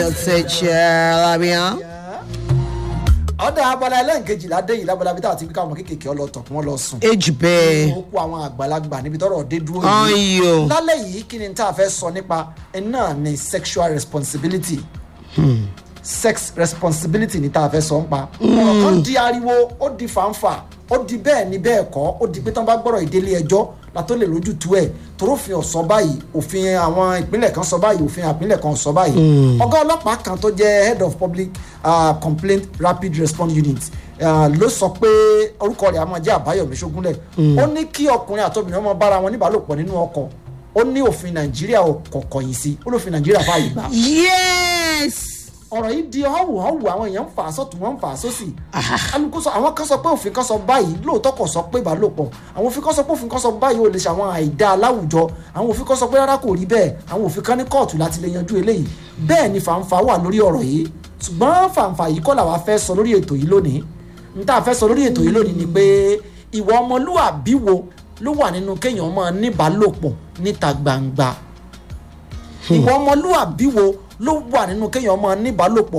ṣe ṣe lábíyàn. ọ̀dà abala ẹlẹ́ǹkejì ládé yìí lábala bí táwọn ti fi káwọn kéékèèké ọlọ́tàn kí wọ́n lọ sùn. èjì bẹ́ẹ̀. ó kó àwọn àgbàlagbà níbi tọ́rọ̀ dé dúró ọ̀yọ́. lálẹ́ yìí kí ni tá a fẹ́ sọ nípa ẹ̀ náà ni sexual responsibility sex responsibility ni tá a fẹ́ sọ ń pa ọ̀rọ̀ kan di ariwo ó di fàǹfà ó di bẹ́ẹ̀ ni bẹ́ẹ̀ kọ́ ó di pé tán bá gbọ́rọ̀ ìdílé ẹjọ́ la tó lè lójú tu ẹ̀ torófin ọ̀sọ́ báyìí òfin àwọn ìpínlẹ̀ kan sọ báyìí òfin ìpínlẹ̀ kan sọ báyìí ọ̀gá ọlọ́pàá kan tó jẹ́ head of public uh, complaint rapid response unit uh, ló sọ pé orúkọ rẹ̀ a máa jẹ́ àbáyọ̀mí ṣógúnlẹ̀ ó ní kí ọkùnrin àtobìnrin ọmọ bára wọn níbàálòpọ̀ nínú ọkọ̀ ó ní òfin nàìjíríà kọ̀ọ̀kọ̀ yìí sí ó lófin nàìjíríà fààyè gbà yes. ọ̀rọ̀ yìí di ọ̀hún ọ̀hún àwọn èèyàn ń fà á sọ́tún wọ́n ń fà á sósì alùpùpù sọ àwọn kan sọ pé òfin kan sọ báyìí lóòótọ́ kò sọ pé ìbálòpọ̀ àwọn òfin kan sọ pé òfin kan sọ báyìí ò lè ṣe àwọn àìdá aláwùjọ àwọn òfin kan sọ pé rárá kò rí bẹ́ẹ̀ àwọn òfin kan ní kóòtù láti lè yanjú eléyìí bẹ́ẹ̀ ni fàǹfà wà lórí ọ̀rọ̀ yìí ṣùgbọ́n fàǹfà yìí kọ́ làwa fẹ́ sọ lórí ètò yìí lónìí n tá a fẹ́ sọ lórí ètò yìí lónìí ni pé ìwà ọmọlúwàbí wo ló wà nínú kéèyàn máa níbálòpọ̀ níta gbangba ìwà ọmọlúwàbí wo ló wà nínú kéèyàn máa níbálòpọ̀